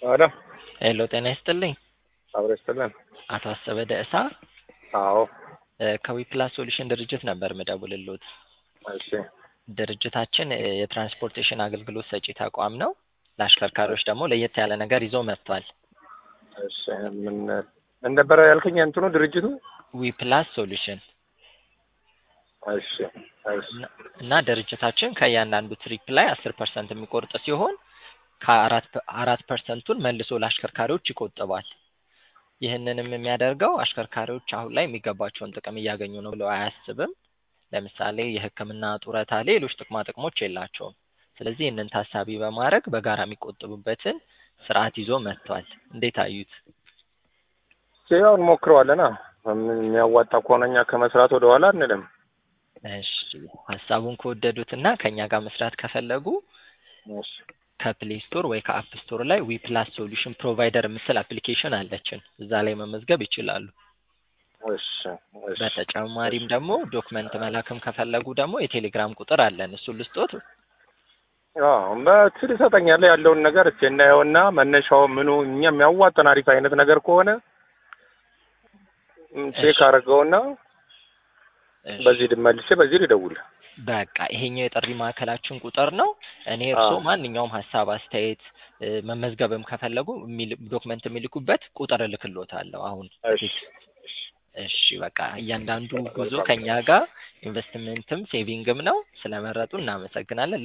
አዳ ሄሎ ጤና ይስጥልኝ። አብረ ይስጥልን። አቶ አሰበ ደእሳ አዎ እ ከዊፕላስ ሶሉሽን ድርጅት ነበር ምደውልሎት። እሺ ድርጅታችን እ የትራንስፖርቴሽን አገልግሎት ሰጪ ተቋም ነው። ለአሽከርካሪዎች ደግሞ ለየት ያለ ነገር ይዞ መጥቷል። እሺ ምን ምን ነበረ ያልከኝ እንትኑ ድርጅቱ? ዊፕላስ ሶሉሽን እሺ እሺ እና- እና ድርጅታችን ከእያንዳንዱ ትሪፕ ላይ አስር ፐርሰንት የሚቆርጥ ሲሆን ከአራት አራት ፐርሰንቱን መልሶ ለአሽከርካሪዎች ይቆጥባል። ይህንንም የሚያደርገው አሽከርካሪዎች አሁን ላይ የሚገባቸውን ጥቅም እያገኙ ነው ብለው አያስብም። ለምሳሌ የሕክምና ጡረታ፣ ሌሎች ጥቅማ ጥቅሞች የላቸውም። ስለዚህ ይህንን ታሳቢ በማድረግ በጋራ የሚቆጥቡበትን ስርዓት ይዞ መጥቷል። እንዴት አዩት? ያው እንሞክረዋለና የሚያዋጣ ከሆነ እኛ ከመስራት ወደ ኋላ አንልም። እሺ ሀሳቡን ከወደዱት እና ከእኛ ጋር መስራት ከፈለጉ እሺ ከፕሌይ ስቶር ወይ ከአፕ ስቶር ላይ ዊፕላስ ሶሉሽን ፕሮቫይደር ምስል አፕሊኬሽን አለችን። እዛ ላይ መመዝገብ ይችላሉ። እሺ እሺ በተጨማሪም ደግሞ ዶክመንት መላክም ከፈለጉ ደግሞ የቴሌግራም ቁጥር አለን። እሱን ልስጦት። አዎ በትል ይሰጠኛል ያለውን ነገር እስኪ እናየውና መነሻው ምኑ እኛ የሚያዋጣን አሪፍ አይነት ነገር ከሆነ ም፣ ቼክ አድርገውና እሺ፣ በዚህ መልሼ በዚህ ልደውል። በቃ ይሄኛው የጥሪ ማዕከላችን ቁጥር ነው። እኔ እርስዎ አዎ። ማንኛውም ሀሳብ፣ አስተያየት እ፣ መመዝገብም ከፈለጉ የሚል- ዶክመንት የሚልኩበት ቁጥር እልክሎታለሁ አሁን እሺ እሺ በቃ እያንዳንዱ ጉዞ ከኛ ጋር ኢንቨስትመንትም ሴቪንግም ነው። ስለመረጡ እናመሰግናለን።